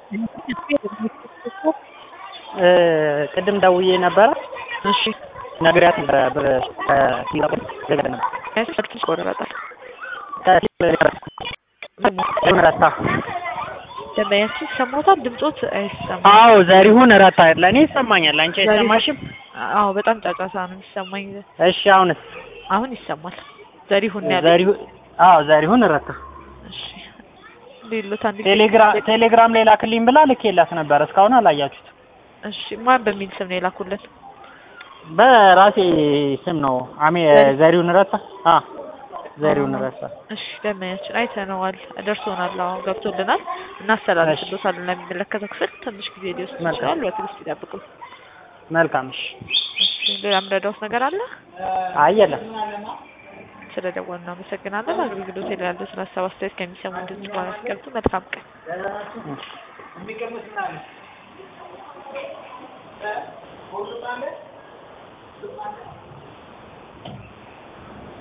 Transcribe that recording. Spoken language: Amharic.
ቅድም ደውዬ ነበረ እሺ ነግሬያት ነበረ ብር ከሲንጋፖር ገዛ ነበር ስልክሽ ቆረጣል ዘሪሁን ረታ ደንበኛችን ይሰማታል? ድምጾት አይሰማም። አዎ ዘሪሁን ረታ ለእኔ ይሰማኛል አንቺ አይሰማሽም አዎ በጣም ጫጫታ ነው የሚሰማኝ። እሺ አሁንስ አሁን ይሰማል። ዘሪሁን ነው ያለኝ። ዘሪሁን አዎ ዘሪሁን ረታ እሺ ሌሎት አንድ ጊዜ- ቴሌግራም ቴሌግራም ላይ ላክልኝ ብላ ልኬላት ነበር እስካሁን አላያችሁት እሺ ማን በሚል ስም ነው የላኩልን? በራሴ ስም ነው አሜ ዘሪ- ዘሪሁን ረታ አ ዘሪሁን ረታ እሺ ደንበኛችን አይተነዋል፣ ደርሶናል፣ አሁን ገብቶልናል። እናስተላልፍሎታለን ለሚመለከተው ክፍል። ትንሽ ጊዜ ሊወስድ መልካም። ይችላል። በትዕግስት ይጠብቁ። መልካም እሺ እሺ ሌላ የምረዳውት ነገር አለ? አይ የለም ስለ ደወሉ እናመሰግናለን። አገልግሎት ላይ ያሉትን ሀሳብ አስተያየት ከሚሰሙ ድምጽ በኋላ ሲቀብጡ መልካም ቀን። እሺ